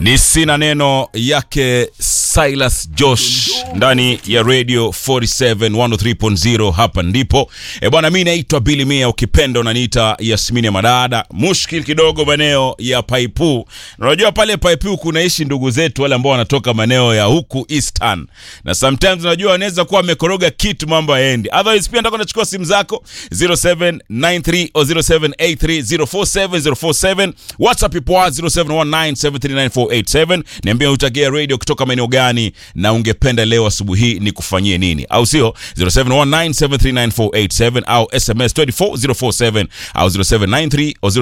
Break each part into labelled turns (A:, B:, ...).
A: Ni sina neno yake Silas Josh ndani ya Radio 47 103.0 hapa ndipo. E bwana, mi naitwa Billy Mia, ukipenda unaniita Yasmini ya Madada. Mushkil kidogo maeneo ya Paipu. Na Unajua pale Paipu kunaishi ndugu zetu wale ambao wanatoka maeneo ya huku Eastern, na sometimes unajua wanaweza kuwa wamekoroga kitu, mambo yaendi. Otherwise pia nataka nachukua simu zako 0793 au 0783 047 047 WhatsApp ipo 0719739487 niambia utagia radio kutoka maeneo gani na ungependa leo asubuhi hii ni kufanyie nini au sio 0719739487 au SMS 24047 au 0793 au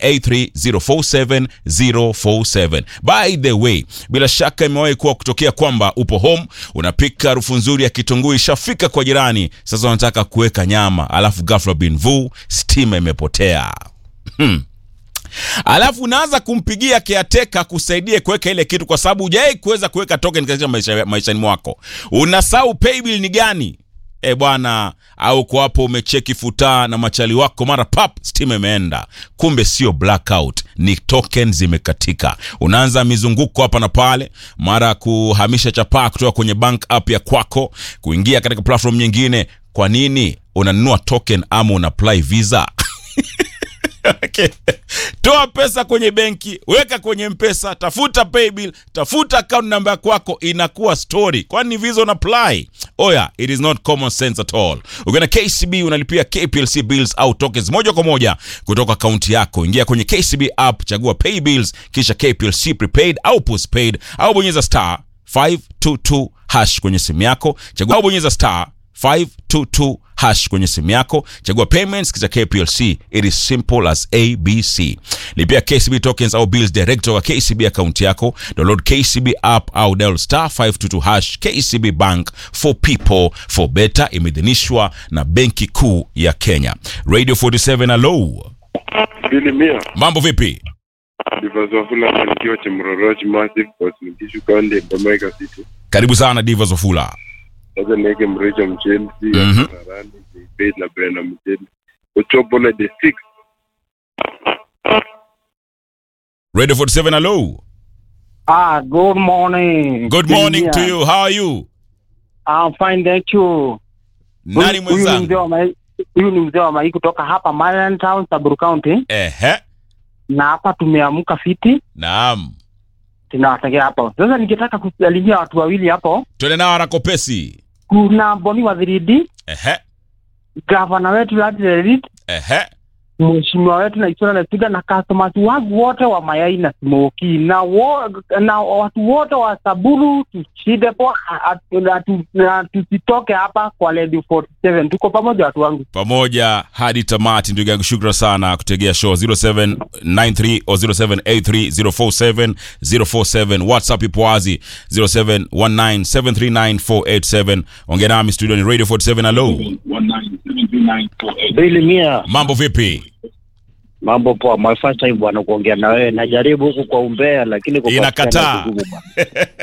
A: 0783 047047 by the way bila shaka imewahi kuwa kutokea kwamba upo home unapika harufu nzuri ya kitunguu ishafika kwa jirani sasa unataka kuweka nyama alafu ghafla bin vu stima imepotea hmm alafu unaanza kumpigia keateka kusaidie kuweka ile kitu kwa sababu hujawai kuweza kuweka token katika maisha, maishani mwako unasahau paybill ni gani e bwana au kwa hapo umecheki futaa na machali wako mara pap stima imeenda kumbe sio blackout ni token zimekatika unaanza mizunguko hapa na pale mara kuhamisha chapaa kutoka kwenye bank app ya kwako kuingia katika platform nyingine kwa nini unanunua token ama una apply visa Okay. Toa pesa kwenye benki, weka kwenye mpesa, tafuta paybill, tafuta account namba ya kwako, inakuwa story. Kwani visa una apply? Oya, it is not common sense at all. Ukiona KCB unalipia KPLC bills au tokens moja kwa moja kutoka akaunti yako. Ingia kwenye KCB app, chagua pay bills, kisha KPLC prepaid au postpaid, au bonyeza star 522 hash kwenye simu yako, chagua au bonyeza star 522 hash kwenye simu yako chagua payments kisha kplc it is simple as abc lipia kcb tokens au bills direct kutoka kcb akaunti yako download kcb app au dial star 522 hash kcb bank for people for better imeidhinishwa na benki kuu ya kenya radio 47 alo
B: Bili Mia,
A: mambo vipi
B: Divazwafula Malikio Chemroroch Massive Cosmetishu County Bomaika City.
A: karibu sana diva zofula
B: Sasa niweke Mrecho Mchelsi,
A: Mhm.
B: Karani, Faith na Brenda Mchelsi. Uchopole the six.
A: radio 47 alo
C: Ah, good morning.
A: good morning to
C: Yeah.
A: you how are you
C: I'm fine, thank you.
A: nani
C: Huyu- huyu ni mzee
A: mwenzangu
C: wa Mai- Huyu ni mzee wa Mai kutoka hapa Marian Town, Samburu County,
A: ehe
C: na hapa tumeamka fiti,
A: naam
C: tunawatakia hapo. Sasa ningetaka kusalimia watu wawili hapo.
A: twende nao harakopesi
C: Kuna Boni wa 3D,
A: ehe
C: gavana wetu Ladrerit,
A: ehe
C: mheshimiwa wetu na Isura Letuga na customers wangu wote wa mayai na smoki na, wo, na watu wote wa Saburu tushide poa, atu- atu- na tusitoke hapa kwa Lady 47. Tuko pamoja watu wangu.
A: pamoja hadi tamati ndugu yangu shukran sana kutegea show 0793 o 0783 047 047 whatsapp ipo wazi 0719739487 ongea nami studio ni radio 47 alo
D: Bili Mia,
A: mambo vipi
D: mambo poa. My first time bwana kuongea na wewe, najaribu huku kwa umbea, lakini kwa
A: Inakataa.
D: kupatikana kugumu bwana.